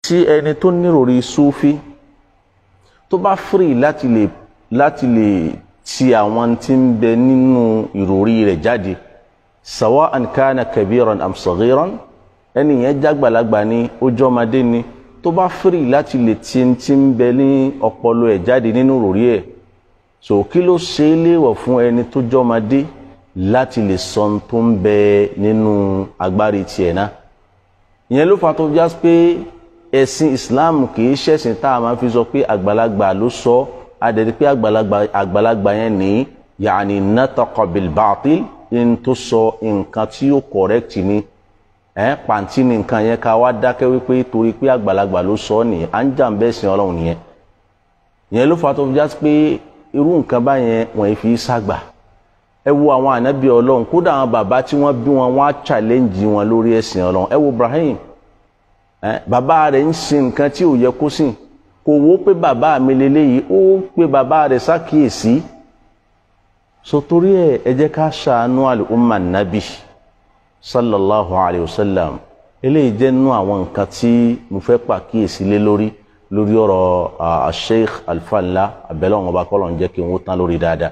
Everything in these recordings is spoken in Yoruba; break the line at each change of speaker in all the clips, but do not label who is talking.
tí ẹni tó níròrí súfí tó bá fírì láti lè láti lè ti àwọn tí ń bẹ nínú ìròrí rẹ̀ jáde sawa'an kana kabiran am saghiran ẹni yẹn jágbàlagbà ni ó jọmọdé ni tó bá fírì láti lè ti ti ń bẹ ní ọpọlọ ẹ̀ jáde nínú ìròrí ẹ̀ so kí ló ṣe é léèwọ̀ fún ẹni tó jọmọdé láti lè sọ ohun tó ń bẹ nínú agbárí tiẹ̀ náà ìyẹn ló fà tó já pé ẹ̀sìn islam kì í ṣẹ̀sìn tá a máa fi sọ pé àgbàlagbà ló sọ adẹ̀dí pé àgbàlagbà àgbàlagbà yẹn ní yàní nataqa bil batil in tó sọ nǹkan tí ó correct ni ẹ̀ pàǹtí ni nǹkan yẹn ká wá dákẹ́ wípé torí pé àgbàlagbà ló sọ nìyẹn à ń jà ń bẹ́ sin ọlọ́run nìyẹn ìyẹn ló fà tó fi já pé irú nǹkan báyẹn wọ́n fi ságbà ẹ wo àwọn ànábì ọlọ́run kódà àwọn bàbá tí wọ́n bí wọn wọ́n á challenge wọn lórí ẹ̀sìn ọlọ́run ẹ wo Ibrahim ẹ bàbá rẹ̀ ń sin nǹkan tí ò yẹ kó sìn kò wó pé bàbá mi lélẹ́yìí ó pé bàbá rẹ̀ ṣàkíyèsí sotori ẹ ẹ jẹ́ ká ṣàánú àlùmọ nàbì sallallahu alayhi wa sallam eléyìí jẹ́ nínú àwọn nǹkan tí mo fẹ́ pàkíyèsí lé lórí lórí ọ̀rọ̀ Sheikh Alfa-Ńlá abẹ́lẹ́ ọ̀hún ọba kọ́lọ̀ ń jẹ́ kí n wó tán lórí dáadáa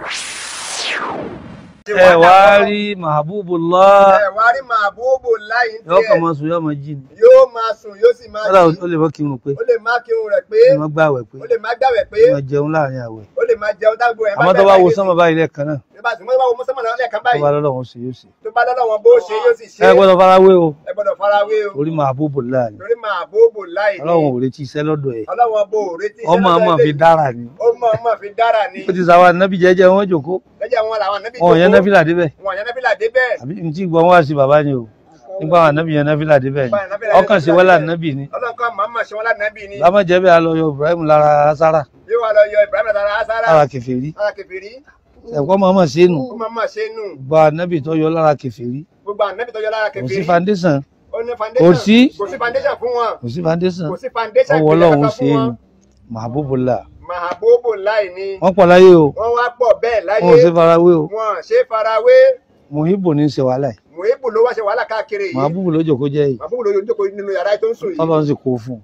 ẹ wá rí mahabubullah
ẹ wá rí màbúbù láì ń
yóò kàn
tiẹ̀
máa sùn yóò máa jí ni
yóò máa sùn yóò sì máa
kódà
jí
ó lè mọ kírun pé
ó lè má kírun rẹ̀ pé
ó lè mọ gbààwẹ̀ pé
ó lè má gbàwẹ̀ pé
ó máa jẹun láàrin àwẹ̀
ó lè má jẹun dágbo ẹ̀
àmọ́ tó bá wo sánmọ̀ báyìí lẹ́ẹ̀kan náà
nígbà tí wọ́n bá wo mọ́sánmọ̀ náà lẹ́ẹ̀kan
tó bá
báyìí
lọ́lọ́run ṣe yóò ṣe
tó bá lọ́dọ̀ wọn bó ṣe yóò sì ṣe
ẹ gbọ́dọ̀ farawé o
ẹ gbọ́dọ̀ farawé o
orí mahabubullah ni
torí màbúbù láì ní
ọlọ́run ò retí iṣẹ́ lọ́dọ̀ ẹ̀
ọlọ́wọ́n bò retí
ọmọ ọmọ fi dára ni
ó mọ̀ ọmọ fi dára ni
ó ti sàwọn ànábì jẹ́jẹ́ wọn jòkó
lẹ́jẹ̀ wọn làwọn ànábì
wọn ò yẹn náfìlà débẹ̀
wọn yẹn nábìlà débẹ̀
àbí n tí gbọ́n wá sí bàbá ni o nígbà àwọn ànábì yẹn náfìlà débẹ̀ ni ọkàn sí wọ́lá ànábì ni
ọlọ́kan màmá ṣe wọn lánàbì ni
lámọ̀jẹ́ bẹ́ẹ̀ alọ́ yọ Ibrahim lára sára
yóò wá lọ yọ Ibrahim lára asára
lára kèfèrí
lára kẹfìrí
ẹ̀kọ́ mọ̀ọ́mọ̀ sí nù
ó máa máa ṣe nù
gba ànábì tó yọ lára kèfèrí
gbogbo ànábì tó yọ lára
kò sí
kẹfìrí
foundation
ó ní
Kò
foundation
sí.
kò sí foundation fún wọn
kò sí foundation
kò sí foundation
ọwọ́
ìpìlẹ̀
ọlọ́run
kankan
ṣe
fún
é
wọn
ni mahabubullah
mahabobo láì ní
wọ́n pọ̀ láyé o
wọ́n wá pọ̀ bẹ́ẹ̀ láyé
wọn ò ṣe farawé o
wọn ṣe farawé
muhibu ní í ṣe wàhálà yìí
muhibu ló wá ṣe wàhálà káàkiri yìí
mahabubu lójó kó jẹ́ yìí
mahabobo ló jókòó nínú yàrá tó ń sùn yìí
ọlọ́run sì kó fún un.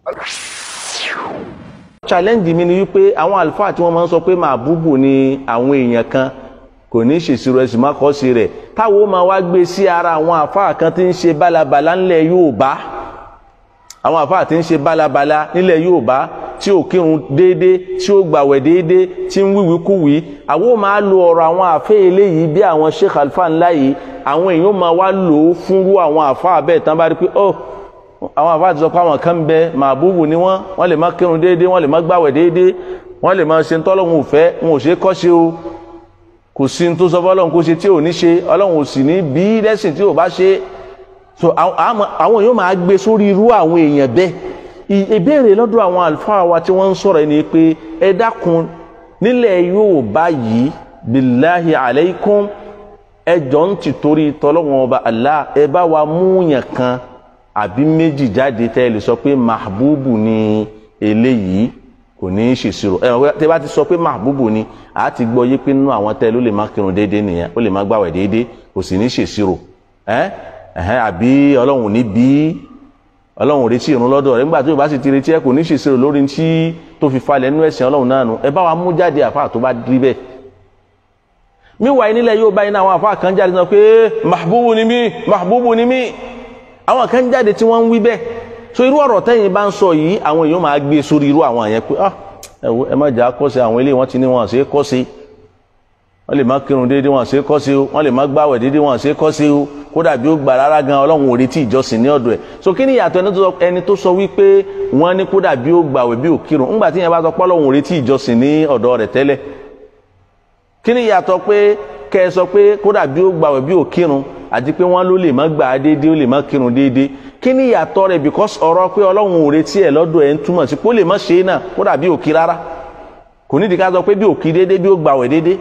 challenge mi ni wípé àwọn àlùfáà tí wọ́n máa ń sọ pé màbúbù ni àwọn èèyàn kan kò ní ṣèṣirò ẹ̀sìn má kọ́ sí rẹ̀ táwọn ó máa wá gbé sí ara àwọn àfáà kan tí ń ṣe bálabàlá ńlẹ̀ Yorùbá àwọn àfáà tí ń ṣe bálabàlá nílẹ̀ Yorùbá tí ò kírun déédé tí ó gbàwẹ̀ déédé tí ń wíwí kúwí àwọn ó máa lo ọ̀rọ̀ àwọn àfẹ́ eléyìí bí àwọn Sheikh Alfa-Ńlá yìí àwọn èèyàn máa wá lò ó fúnrú àwọn àfáà bẹ́ẹ̀ tán bá rí pé ọ́ àwọn àfáà ti sọ pé àwọn kan ń bẹ màbúbù ni wọ́n wọ́n lè má kírun déédé wọ́n lè má gbàwẹ̀ déédé wọ́n lè má ṣe ń tọ́lọ́hún òfẹ́ wọn ò ṣe é kọ́ ṣe o kò sí ní tó sọ fọlọ́hún kó ṣe tí ò ní ṣe ọlọ́hún ò sì ní bí lẹ́sìn tí ò bá ṣe so àwọn àwọn èèyàn máa gbé sórí irú àwọn èèyàn bẹ́ẹ̀ ì- ìbéèrè lọ́dọ̀ àwọn àlùfáà wa tí wọ́n ń sọ̀rọ̀ ẹni pé ẹ dákun nílẹ̀ Yorùbá yìí billahi aleikum ẹ jọ ń ti torí tọ́lọ́wọ́n ọba Allah ẹ bá wa múyàn kan àbí méjì jáde tẹ́ ẹ lè sọ pé mahbubu ni eléyìí kò ní í ṣèṣirò ẹ wọ́n tẹ́ bá ti sọ pé mahbubu ni a ti gbọ́ yé pé nínú àwọn tẹ́ ló lè má kírun déédéé nìyẹn ó lè má gbàwẹ̀ déédéé kò sì ní í ṣèṣirò ẹ ẹhẹn àbí ọlọ́run ní bí ọlọ́run ò retí ìrun lọ́dọ̀ rẹ̀ nígbà tó o bá sì ti retí ẹ kò ní í ṣèṣirò lórí tí tó fi falẹ̀ nínú ẹ̀sìn ọlọ́run náà nù ẹ bá wa mú jáde àfa tó bá rí bẹ́ẹ̀ míwàá nílẹ̀ yóò báyìí náà àwọn àfa kan jáde sọ pé mahbubu ni mí mahbubu ni mí àwọn kan jáde tí wọ́n ń wí bẹ́ẹ̀ so irú ọ̀rọ̀ tẹ́yìn bá ń sọ yìí àwọn èèyàn máa gbé sórí irú àwọn yẹn pé ah ẹ wo ẹ má jà á kọ́sẹ̀ àwọn eléyìí wọ́n ti ní wọn ṣe é kọ́sẹ̀ wọ́n lè má kírun déédéé wọn ṣe é kọ́sẹ̀ o wọ́n lè má gbàwẹ̀ déédéé wọn ṣe é kọ́sẹ̀ o kódà bí ó gbà rárá gan ọlọ́run ò retí ìjọsìn ní ọ̀dọ̀ ẹ̀ so kí ni ìyàtọ̀ ẹni tó sọ- ẹni tó sọ wípé wọ́n ní kódà bí ó gbàwẹ̀ bí ó kírun ńgbà tí yẹn bá sọ pé ọlọ́run ò retí ìjọsìn ní ọ̀dọ̀ rẹ̀ tẹ́lẹ̀ kí ni ìyàtọ̀ pé kẹ́ ẹ sọ pé kódà bí ó gbàwẹ̀ bí ó kírun àti pé wọ́n ló lè má gbà á déédéé ó lè má kírun déédéé kí ni ìyàtọ̀ rẹ̀ because ọ̀rọ̀ pé ọlọ́run ò retí ẹ̀ lọ́dọ̀ ẹ̀ ń túmọ̀ sí pé ó lè má ṣe é náà kódà bí ó kí rárá kò nídìí ká sọ pé bí ó kí déédéé bí ó gbàwẹ̀ déédéé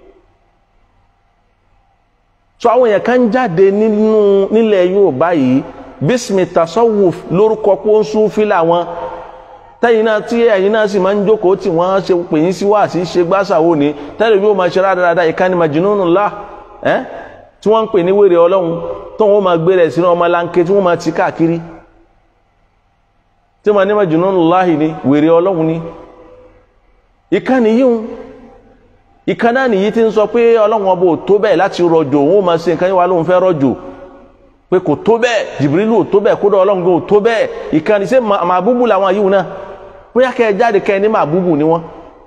so àwọn èèyàn kan jáde nínú nílẹ̀ Yorùbá yìí bísímì tasawuf lórúkọ pé ó ń sún fílà wọn tẹ́yìn náà tí ẹ̀yin náà sì máa ń jókòó tí wọ́n ṣe pè yín sí wáàsí ṣe gbàṣàwò ní tẹ́lẹ̀ bí ó máa ṣe rádaràda ìkànnì majnunullah ẹ́ tí wọ́n ń pè ní wèrè ọlọ́run tó wọ́n máa gbé rẹ̀ sínú ọmọ láńké tí wọ́n máa ti káàkiri tí mo ní Majnunullahi ni wèrè ọlọ́run ni ìkànnì yìí ìkan náà nìyí tí ń sọ pé ọlọ́run ọba ò tó bẹ́ẹ̀ láti rọ̀jò òun ó máa ṣe nǹkan yín wá lóun fẹ́ rọ̀jò pé kò tó bẹ́ẹ̀ jìbìrìlù ò tó bẹ́ẹ̀ kódà ọlọ́run ò tó bẹ́ẹ̀ ìkànnì ṣé màbúbù làwọn yìí náà bóyá kẹ́ ẹ jáde kẹ́ ẹ ní màbúbù ni wọ́n.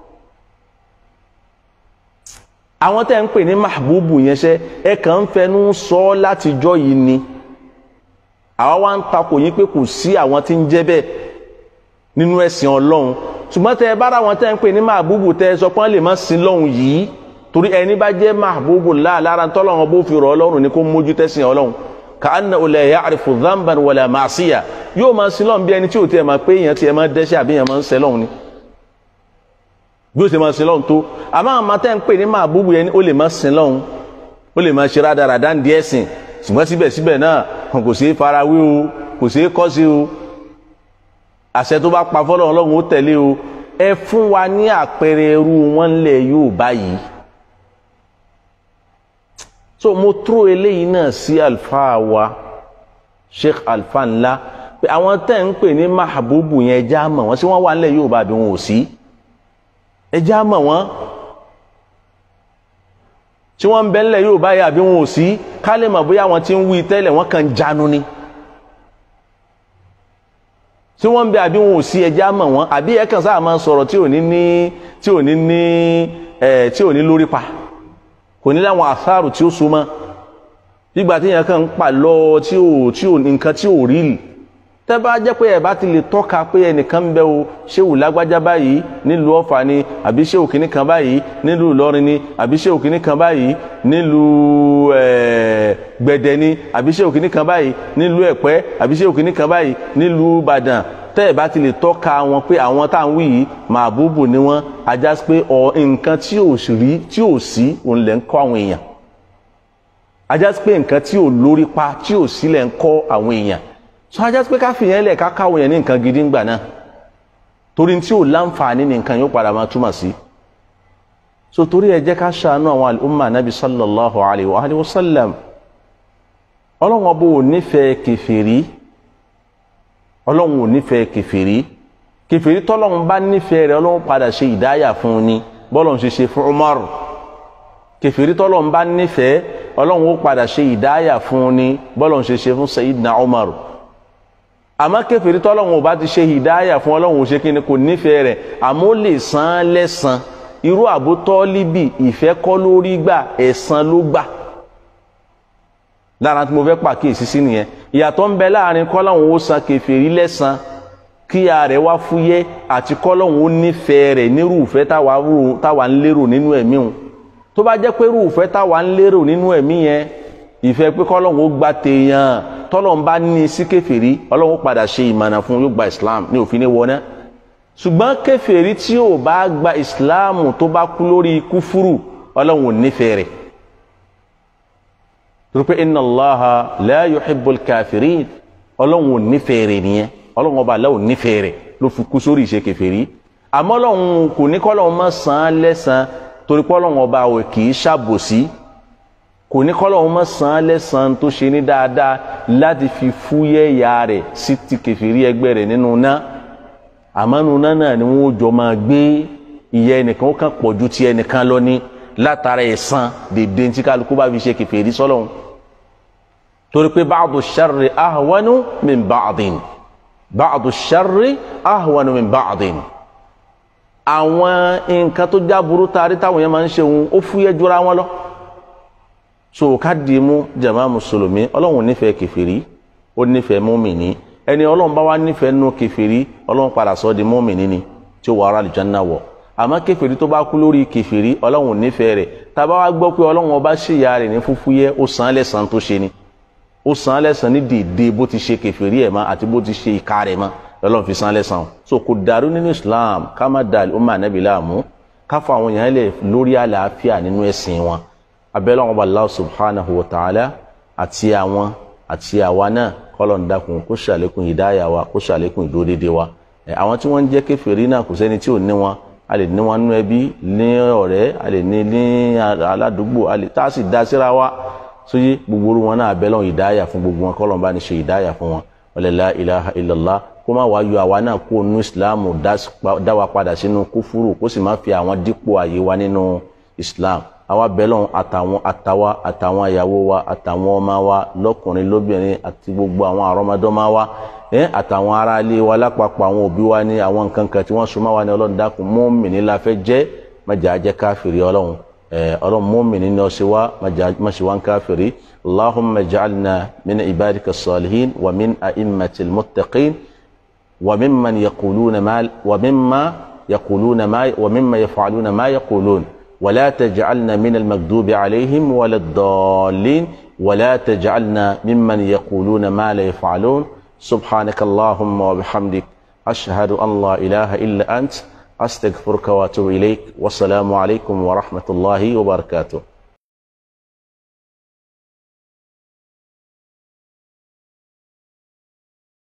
àwọn tẹ́ ń pè ní màbúbù yẹn ṣẹ́ ẹ kàn ń fẹnu sọ ọ́ látijọ́ yìí ni àwa wá ń takò yín pé kò sí àwọn tí ń jẹ́ bẹ́ẹ̀ nínú ẹ̀sìn ọlọ́run ṣùgbọ́n tẹ ẹ bá ra wọn tẹ́ ń pè ní màbúbù tẹ ẹ sọ pé wọ́n lè má sin lọ́hùn yìí torí ẹni bá jẹ́ màbúbù láà lára tọ́lọ́run bó fi rọ̀ ọlọ́run ni kó mójú tẹ́sìn ọlọ́run ka'anna la ya'rifu dhanban wala ma'siya yóò máa sin lọ́hùn bí ẹni tí ò tiẹ̀ máa pé èèyàn tiẹ̀ máa dẹ́ṣẹ̀ àbí èèyàn máa ń sẹ́ lọ́hùn ni bí ó ṣe máa sin lọ́hùn tó àmọ́ àwọn tẹ́ ń pè ní màbúbù yẹn ó lè má sin lọ́hùn ó lè máa ṣe rádaràdá ń di ẹ̀sìn ṣùgbọ́n síbẹ̀síbẹ̀ náà kò sí farawé o kò sí kọ́ sí o àṣẹ tó bá pa fọlọ́ ọlọ́run ó tẹ̀lé o ẹ fún wa ní àpẹẹrẹ irú wọn lẹ̀ yóò báyìí so mo tró eléyìí náà sí alfa wa sheikh alfa ńlá pé àwọn tẹ́ ń pè ní mahabubu yẹn ẹja mọ̀ wọ́n sí wọ́n wà nílẹ̀ yóò bá bí wọn ò sí ẹja mọ̀ wọ́n tí wọ́n ń bẹ nílẹ̀ yóò báyìí àbí wọn ò sí ká lè mọ̀ bóyá wọn ti ń wí tẹ́lẹ̀ wọ́n kàn jánu ni tí wọ́n ń bẹ àbí wọn ò sí ẹja mọ̀ wọ́n àbí ẹ kàn sáà máa sọ̀rọ̀ tí ò ní ní tí ò ní ní ẹ tí ò ní lórí pa kò ní láwọn àsáàrù tí ó so mọ́ gbígbà tí yẹn kàn ń pa lọ tí ò tí ò nǹkan tí ò rí lì tẹ́ bá jẹ́ pé ẹ bá ti lè tọ́ka pé ẹnìkan ń bẹ o ṣéwù lágbájá báyìí nílùú ọ̀fà ni àbí ṣéwù kìíní kan báyìí nílùú ìlọrin ni àbí ṣéwù kìíní kan báyìí nílùú gbẹ̀dẹ̀ ni àbí ṣéwù kìíní kan báyìí nílùú ẹ̀pẹ́ àbí ṣéwù kìíní kan báyìí nílùú ìbàdàn tẹ́ ẹ bá ti lè tọ́ka wọn pé àwọn tá à ń wí yìí màbúbù ni wọ́n ajá pé ọ nǹkan tí ò rí tí ò sí òun lẹ̀ ń kọ́ àwọn èèyàn ajá pé nǹkan tí ò lórí pa tí ò sí lẹ̀ ń kọ́ àwọn èèyàn sọ ajá pé ká fìyẹn lẹ̀ ká káwọn yẹn ní nǹkan gidi ńgbà náà torí tí ò láǹfààní ní nǹkan yóò padà máa túmọ̀ sí so torí ẹ jẹ́ ká ṣàánú àwọn al-umma nabi sallallahu alayhi wa alihi wa sallam ọlọ́wọ́n bó o nífẹ̀ẹ́ kẹfìrí ọlọ́run ò nífẹ̀ẹ́ kẹfìrí kẹfìrí tọ́lọ́run bá nífẹ̀ẹ́ rẹ̀ ọlọ́run padà ṣe ìdáyà fún un ni bọ́lọ́run ṣe ṣe fún Umar kẹfìrí tọ́lọ́run bá nífẹ̀ẹ́ ọlọ́run ó padà ṣe ìdáyà fún un ni bọ́lọ́run ṣe ṣe fún Sayyidina Umar àmọ́ kẹfìrí tọ́lọ́run ò bá ti ṣe ìdáyà fún ọlọ́run ò ṣe kí ni kò nífẹ̀ẹ́ rẹ̀ àmọ́ ó lè san án lẹ́san irú Abu Tọ́líbì ìfẹ́ kọ́ lórí gbà ẹ̀san ló gbà lára tí mo fẹ́ pàkíyèsí sí nìyẹn ìyàtọ̀ ń bẹ láàrin kọ́lọ́hún ó san kèfèrí lẹ́san kíyà rẹ̀ wá fúyẹ́ àti kọ́lọ́hún ó nífẹ̀ẹ́ rẹ̀ nírúfẹ́ táwa ń lérò nínú ẹ̀mí òun tó bá jẹ́ pé rúfẹ́ táwa ń lérò nínú ẹ̀mí yẹn ìfẹ́ pé kọ́lọ́hún ó gba tèèyàn tọ́lọ́hún bá ní sí kèfèrí ọlọ́hún ó padà ṣe ìmọ̀nà fún yóò gba Islam ní òfin ní wọná ṣùgbọ́n kèfèrí tí ò bá gba Islam tó bá kú lórí kúfúrú ọlọ́hún ò nífẹ̀ẹ́ rẹ̀ torípé inna allaha la yuhibbul kafirin ọlọ́run ò nífẹ̀ẹ́ rẹ̀ nìyẹn ọlọ́run ọba aláwọ̀ nífẹ̀ẹ́ rẹ̀ ló fi kú sórí ìṣe kèfèrí àmọ́ ọlọ́run kò ní kọ́lọ́run má san án lẹ́san torí pé ọlọ́run ọba ò kì í ṣàbòsí kò ní kọ́lọ́run má san án lẹ́san tó ṣe ní dáadáa láti fi fúyẹ́ ìyà rẹ̀ sí ti kèfèrí ẹgbẹ́ rẹ̀ nínú ná àmọ́ nínú ná náà ni wọ́n jọ máa gbé ìyà ẹnìkan ó kàn pọ̀ ju ti ẹnìkan lọ ní látara ẹ̀san dèdè tí kálukú bá fi ṣe kèfèrí sọ́lọ́run torí pé báàdù sharri ahwanu min báàdìn báàdù sharri ahwanu min báàdìn àwọn nǹkan tó já burú taari táwọn yẹn máa ń ṣe òun ó fúyẹ́ jura wọn lọ so ká di mú jama mùsùlùmí ọlọ́run nífẹ̀ẹ́ kẹfìrí ó nífẹ̀ẹ́ mùmìnì ẹni ọlọ́run bá wá nífẹ̀ẹ́ nù kẹfìrí ọlọ́run padà sọ di mùmìnì ni tí ó wà ara àlùjánnà wọ̀ àmọ́ kẹfìrí tó bá kú lórí kẹfìrí ọlọ́run nífẹ̀ẹ́ rẹ̀ tá a bá wá gbọ́ pé ọlọ́run ọba ṣèyà rẹ̀ ní fúfúyẹ́ ó san án lẹ́san tó ṣe ni ó san án lẹ́san ní dèédé bó ti ṣe kẹfìrí ẹ̀ mọ́ àti bó ti ṣe ìka rẹ̀ mọ́ lọ́lọ́run fi san án lẹ́san so kò dàrú nínú Islam ká má da ọmọ ànábì láàmú ká fọ àwọn èèyàn lẹ̀ lórí àlàáfíà nínú ẹ̀sìn wọn abẹ́lẹ́ wọn bá Allah subhanahu wa ta'ala àti àwọn àti àwa náà kọ́lọ̀ ń dákun kó ṣàlékún ìdáyà wa kó ṣàlékún ìdódédé wa àwọn tí wọ́n ń jẹ́ kẹfìrí náà kò sẹ́ni tí ò ní wọn a lè ní wọn nú ẹbí ní ọ̀rẹ́ a lè ní ní aládùúgbò a lè tá a sì dá síra wa sóyè gbogbo wọn náà abẹ́lẹ́ ìdáyà fún gbogbo wọn kọ́lọ̀ ń bá ní ṣe ìdáyà fún wọn wala la ilaha illallah kó má wá yọ àwa náà kó nu ìsìláàmù dá wa padà sínú kúfúrú kó sì má fi àwọn dípò àyè wa nínú ìsìláàmù àwa bẹ́lọ̀ àtàwọn àtàwa àtàwọn ìyàwó wa àtàwọn ọmọ wa lọ́kùnrin lóbìnrin àti gbogbo àwọn àrọ́mọdọ́mọ wa ẹ àtàwọn ará ilé wa lápapọ̀ àwọn òbí wa ní àwọn nǹkan kan tí wọ́n so mọ́ wa ní ọlọ́run dákun mùmínì la fẹ́ jẹ́ májà jẹ́ káfìrí ọlọ́run ẹ ọlọ́run mùmínì ní ọ̀sẹ̀ wa má ṣe wá ń káfìrí allahumma ja'alna min ibadika salihin wa min a'immatil muttaqin wa mimman yaquluna ma wa mimma yaquluna ma wa mimma yaf'aluna ma yaqulun ولا تجعلنا من المكذوب عليهم ولا الضالين ولا تجعلنا ممن يقولون ما لا يفعلون سبحانك اللهم وبحمدك أشهد أن لا إله إلا أنت أستغفرك وأتوب إليك والسلام عليكم ورحمة الله وبركاته